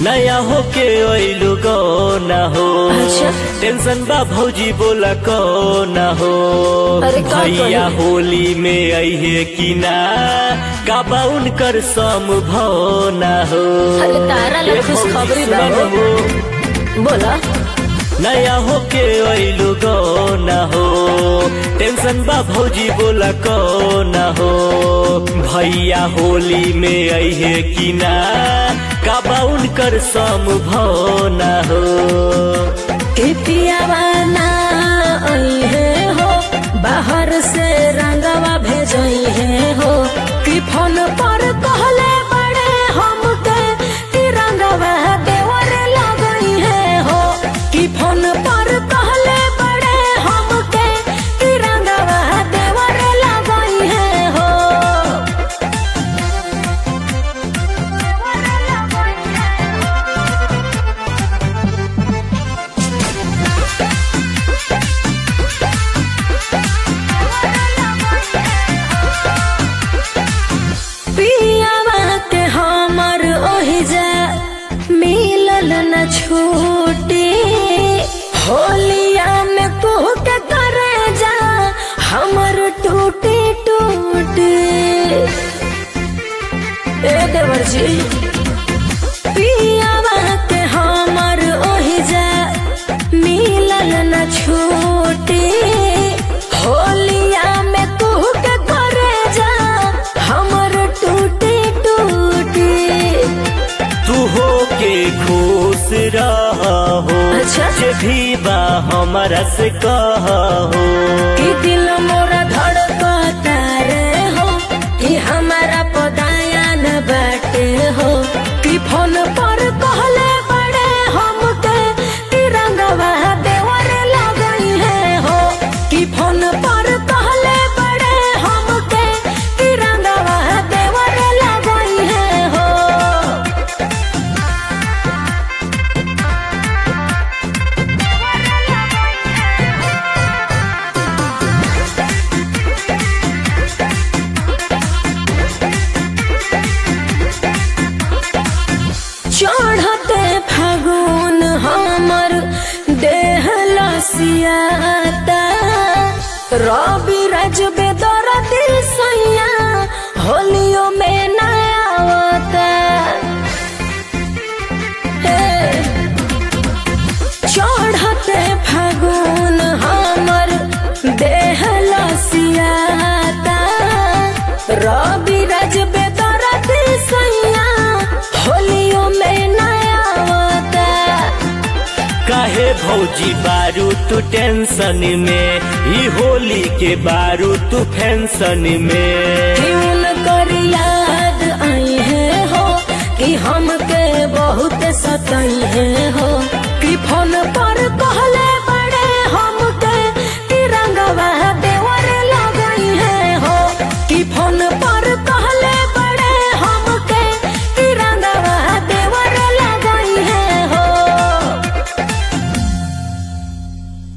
नया होके अइलु गो न हो अच्छा। टेंशन बा भौजी बोला को न हो अरे का भैया करी? होली में अइहे कि ना काबा उनकर समभव न हो अरे तारा ला ए खुशखबरी भौजी बा हो। सुन हो। बोला नया होके अइलु गो न हो टेंशन बा भौजी बोला को न हो भैया होली में अइहे कि ना काबा उनकर समभव न हो के पियावा ना अइहे हो बाहर से रंगवा भेजइहे हो कि फोन पर कहले बड़े हमके कि रंगवा देवर लगइहे हो कि फोन पर कहले बड़े हमके कि रंगवा देवर लगइहे हो पियावा के हमर ओहिजा मिलल न छूटी होलिया में कुह के करे जा हमर टूटी टूटी ए देवर जी पियावा के हमर ओहिजा मिलल न छूटी होलिया में कुह के करे जा हमर टूटी टूटी तू हो के खुश रहो अच्छा। जे भी बा हमारा से कहो कि दिल मोरा धड़कता रे हो कि हमारा पदाया न बाटे हो कि फोन पर कहले बड़े हमके कि रंगवा देवर लगई है हो कि फोन पर कहले बड़े हमके कि रंगवा देवर लगई है हो चढ़ते फागुन हमर देह लसियाता रवि राज बेदर दिल सैया होलियो में नया आवता हे, चढ़ते फागुन हमर देह लसियाता रवि राज बेदर दिल सैया होलियो में नया आवता काहे भौजी बारू तू टेंशन में ई होली के बारू तू फैंसन में क्यों कर याद आई है हो कि हमके बहुत सताई है हो कि फोन पर कहले